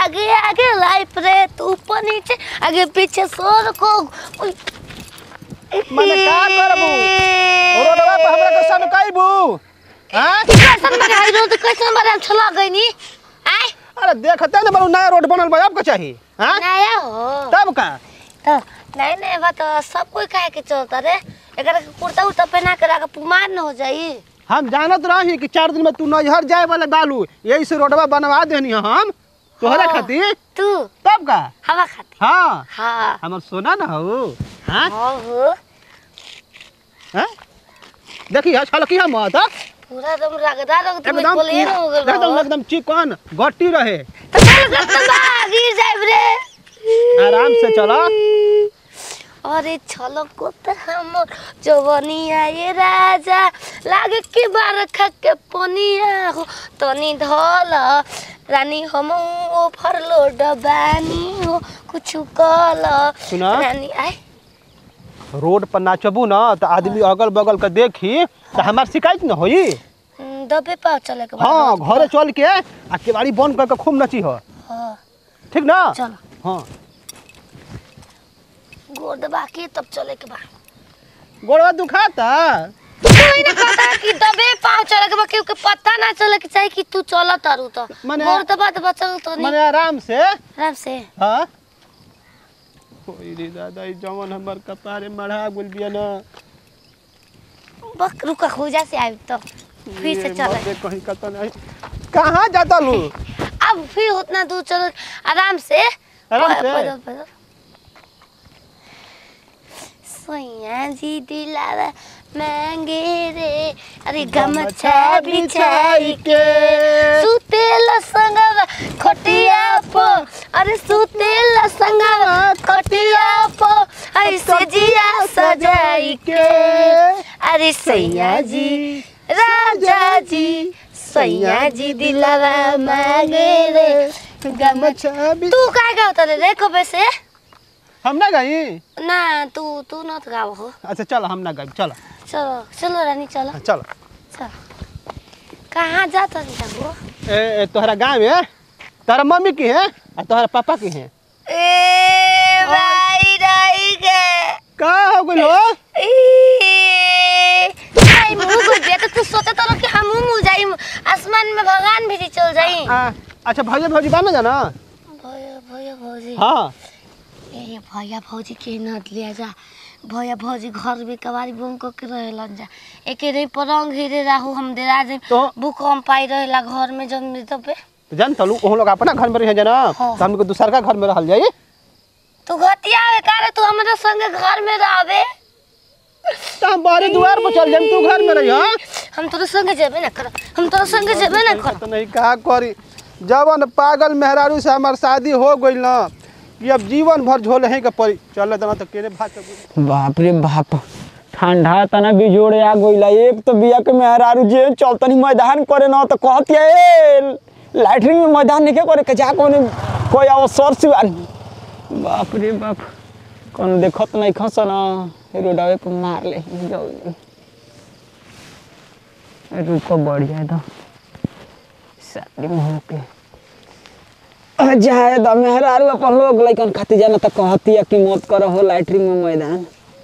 आगे आगे लाइफ रे तू ऊपर नीचे आगे पीछे सोर को उई। मने का करबू रोडवा पे हमरा के सनकाइबू हां कैसन बने हाई रोड कैसन बने हम छला गई नी आय अरे देखते ना बड़ू नया रोड बनल बा अब का चाहिए हां नया हो तब का तो नहीं नहीं बात सब कोई काहे के चलता रे एकरा के कुर्ता उर्ता पहना के रख पुमार न हो जाई हम जानत रही कि चार दिन में तू नैहर जाए वाला बालू यही से रोडवा बनवा देनी हम तोहरे हाँ। खातिर तू तब का हवा खाती हाँ हाँ हमर सोना ना हो हाँ हाँ हो हाँ देखी है छलकी हम तो पूरा एकदम रगदार हो तुम एकदम बोले न हो गल पूरा- एकदम एकदम चिकन गट्टी रहे तो चल गत्ता बा गिर जाए रे आराम से चला अरे छलो को त हमर जवनी आए राजा लागे के बार खा के पनिया हो तनी धल रानी हम ओफर लोड बानी हो कुछ कल सुना। रानी आए रोड पर नाचबू ना तो आदमी अगल बगल के देखी तो हमार शिकायत न होई हम्म, दबे पाव चले के बाद हाँ घरे चल के आ केवाड़ी बंद करके खूब नची हो हाँ ठीक ना चलो हाँ गोड़ दबा के तब चले के बा गोड़वा दुखाता कोई ना पता कि दबे पाव चले के बा क्योंकि पता ना चले के चाहे कि तू चलत तारू तो मने- गोड़ दबा दबा चल तो नहीं मने आराम से आराम से हाँ कोई रे दादा ई जवन हमर कपारे मढ़ा गुल बिया ना बक रुका खुजा से आइ तो फिर से ये चले मर्दे कहीं कता नहीं कहाँ जाता लू अब फिर उतना दूर चलो आराम से आराम प- से? पैदल पैदल सोया जी दिलावा मांगे रे अरे गमछा बिछाई के सुतेल संगवा खटिया पो अरे सुतेल संगवा खटिया पो ऐसे जिया सजाई के अरे सैया जी राजा जी सैया जी दिलावा मांगे रे गमछा तू काय गावता रे रे कबे से हम ना गई ना तू तू नत गाव हो अच्छा चल हम ना गई चल चलो चलो रानी चलो चल चल कहाँ जाता रे जागो ए, ए तोहरा गाँव है तोहरा मम्मी की है और तोहरा पापा की है ए भाई रही गे का हो गइल हो ए भाई मुंह को दे तो तू सोचे तो कि हम मुंह जाई आसमान में भगवान भी चल जाई आ, अच्छा भैया भौजी बा ना जाना भैया भैया भौजी हाँ ए भैया भौजी के न लिया जा भैया भौजी घर में कबाड़ी बम को के रहेलन जा एके रे परंग हिरे राहु हम देरा जे तो भूकंप पाई रहेला घर में जब मृत पे तो जान तलू ओह लोग अपना घर में रह जाना हाँ। तो हमको दूसर का घर में रहल जाई तू घटिया है कारे तू हमरा संगे घर में रहबे तो हम बाहरी द्वार पर चल जाम तू घर में रही हाँ हम तोरे संगे जेबे ना कर हम तोरे संगे जेबे ना कर तो नहीं कहा करी जवन पागल मेहरारू से हमार शादी हो गइल ना कि अब जीवन भर झोल है के पड़ी चल देना तो केरे भात के बाप रे बाप ठंडा तना बिजोड़े आ गइला एक तो बिया के मेहरारू जे चलतनी मैदान करे न तो कहती है लैटरिन में मैदान नहीं करे के जा कोने कोई अवसर से बाप रे बाप कौन देखत नहीं खस न रोडवे पे मार ले जल्दी रुको बढ़ जाए तो शादी में होके जाए तो मेहरारू अपन लोग लइकन खातिर जाना तो कहती है कि मत करो हो लैटरिन में मैदान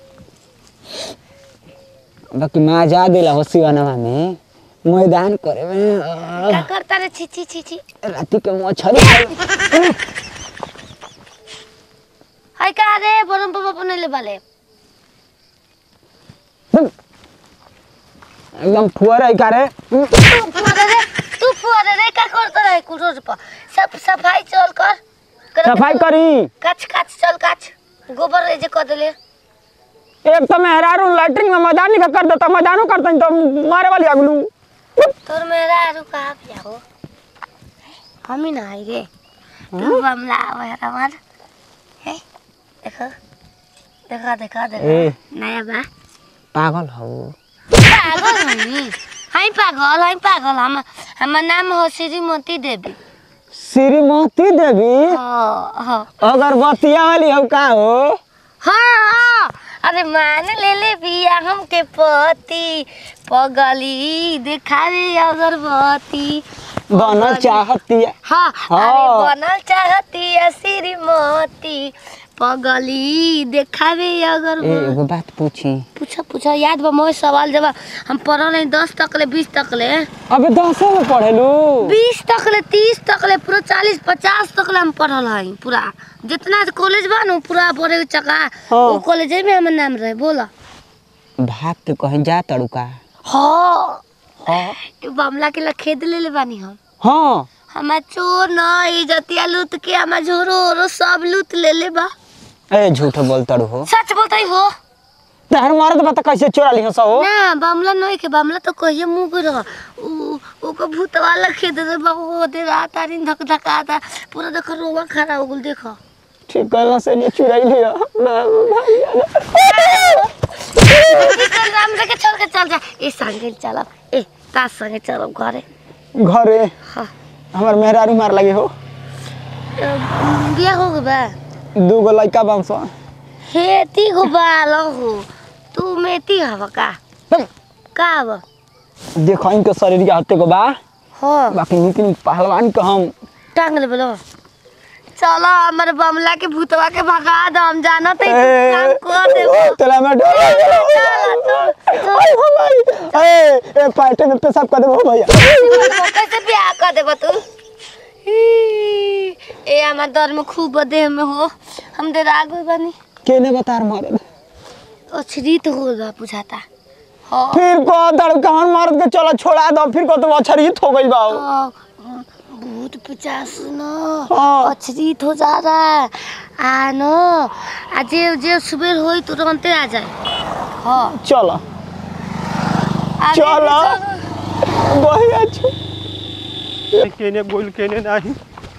बाकी माँ जा दिला हो सिवानवा में मैदान करे में आ, का करता रे छी छी छी छी राती के मछरी खाए। हाय का रे बरम पापा बनले वाले एकदम फुअर है का रे तू फुआरे रे तू फुआरे रे का करता रे कुरोज पर सब सफाई चल कर कर- सफाई करी काच काच चल काच गोबर रे जे कर देले एक तो मेहरारू लैटरिन में मैदान नहीं कर देता मैदानों करता तो मारे वाली अगलू तोर मेरा आरु कहाँ पे हो हम ही ना आई रे तू बमला आवे हमार है देखो देखा देखा ए। देखा नया बा पागल हो पागल हमी हाई पागल हाई पागल हम हमर नाम हो श्रीमती देवी श्रीमती देवी हाँ हाँ अगरबत्तिया वाली हो का हो हाँ हाँ अरे मान ले ले बिया हमके पति पगली देखावे अगरबत्ती बनल चाहती है हाँ हाँ। अरे बनल चाहती है श्रीमती पगली देखावे अगर ए एगो बात पूछी पूछा पूछा याद बा मोर सवाल जवाब हम पढ़ल नहीं दस तक ले बीस तक ले अबे दसो में पढ़ेलू बीस तक ले तीस तक ले पूरा चालीस पचास तक ले हम पढ़ल हई पूरा जितना कॉलेज बा ना पूरा पढ़े के चका हाँ। वो कॉलेज में हमर नाम रहे बोला भाग के कहीं जा तड़ुका हाँ हाँ ई मामला के ला खेद ले ले बानी हम हाँ हमार चोर न इजतिया लूट के हमार झोरो ओरो सब लूट ले ले बा ए झूठ बोल तड़ू हो सच बताई हो तहर मारत बता कैसे चोरा ली हो ना बामला नहीं के बामला तो कहिए मुंह पे रह उ ओको भूत वाला खेद दे बा ओ दे रात आरी धक धक आता पूरा देख रोवा खड़ा हो गेल देखो ठीक कहला से नहीं चुराई लिया चल राम लेके चल के चल जा ए संगे चलब ए ता संगे चलब घरे घरे हाँ हमार मेहरारू मार लगे हो बिया हो गबा दू गो लड़का बांसो हेती हो बाल हो तू मेती हव का का हव देखो इनके शरीर के हत्ते को बा हो बाकी निक निक पहलवान के हम टांग ले बोलो चलो हमर बमला के भूतवा के भगा दो हम जानत है ए, काम कर देबो ओ, तेरा मैं डर चल, चल, चल। अरे हो भाई ए ए पार्टी में पेशाब कर देबो भैया कैसे ब्याह कर देबो तू ई, ए हमार दर में खूब देह में हो हम दे रागो बनी केने बतार मारे अछरीत हो बा बुझाता हो फिर को दड़का हम मारत के चलो छोड़ा दो फिर को तो अछरित हो गई बा तो, भूत पिचास न हाँ। अछरीत हो जा रहा है आ न आ जे जे सुबह होई तुरंते आ जाए हाँ चलो आगे चलो। भी चलो। बढ़िया छ केने गोल केने नहीं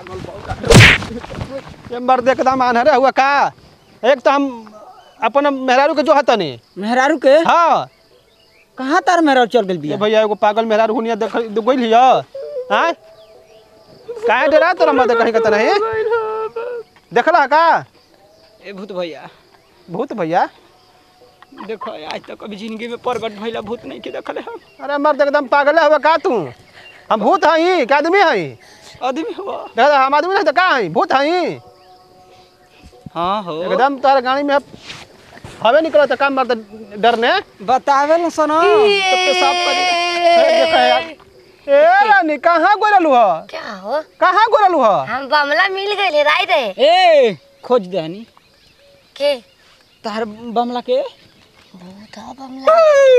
ये मर्द एकदम आनहरे हुआ का एक तो हम अपन मेहरारू के जो हता नहीं मेहरारू के हाँ कहाँ तार मेहरारू चल गेल ये बिया भैया एगो पागल मेहरारू हुनिया देख गोइल हिया हाँ काहे डरा तोरा मत कहीं का नहीं देखला का ए भूत भैया भूत भैया देखो आज तक कभी जिंदगी में प्रगट भइला भूत नहीं के देखले हम अरे मर्द एकदम पागल हुआ का तू हम भूत हई का आदमी हई आदमी हो दादा हम आदमी नहीं तो का हई भूत हई हाँ हो एकदम तार गाड़ी में हवे निकला तो काम मर्द डरने बतावे न सनो तो पेशाब करे ए, देखा यार ए रानी कहाँ गोरलू ह क्या हो कहाँ गोरलू ह हम बमला मिल गए राय रे ए खोज देनी के तार बमला के भूत हो बमला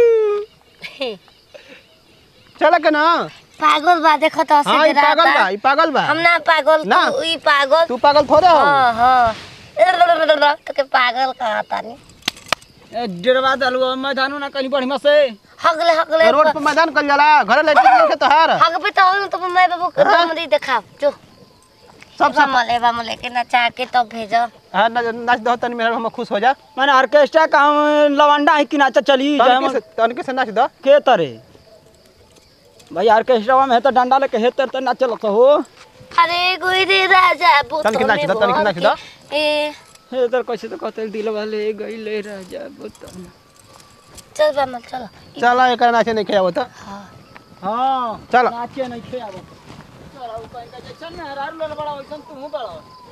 चल के ना पागल बा देखो तो हाँ से ई पागल बा ई पागल बा हम ना पागल ना। तू ई पागल तू पागल थोड़े हो हाँ हाँ तो के पागल कहा तानी डेरवा दलुआ मैदानों ना कहीं बढ़िया से हगले हगले रोड पर मैदान कर जाला घर लैट्रिन नहीं है तोहार हग पे तो हम तो मैं बाबू के हाँ। दमरी देखा जो सब सब मले बा मले के नचा के तो भेजो हाँ न- नाच दो तनी मेरा हम खुश हो जा मैंने ऑर्केस्ट्रा का हम लवंडा है कि नाचा चली जाए तनके से तनके से नाच दो के तरे भाई ऑर्केस्ट्रा में है तो डंडा लेके है तर नाचल तो हो अरे गोई रे राजा बुतो तनिक नाच में दो, तनिक बोल नाच के। दो। ए हे तर कैसे तो कहते दिल वाले गई ले राजा बता चल बा मत चलो चला एक नाचे नहीं खेया होता हाँ हाँ चलो नाचे नहीं थे अब चलो कहीं का जैसन में हरार ले बड़ा वैसन तू बड़ा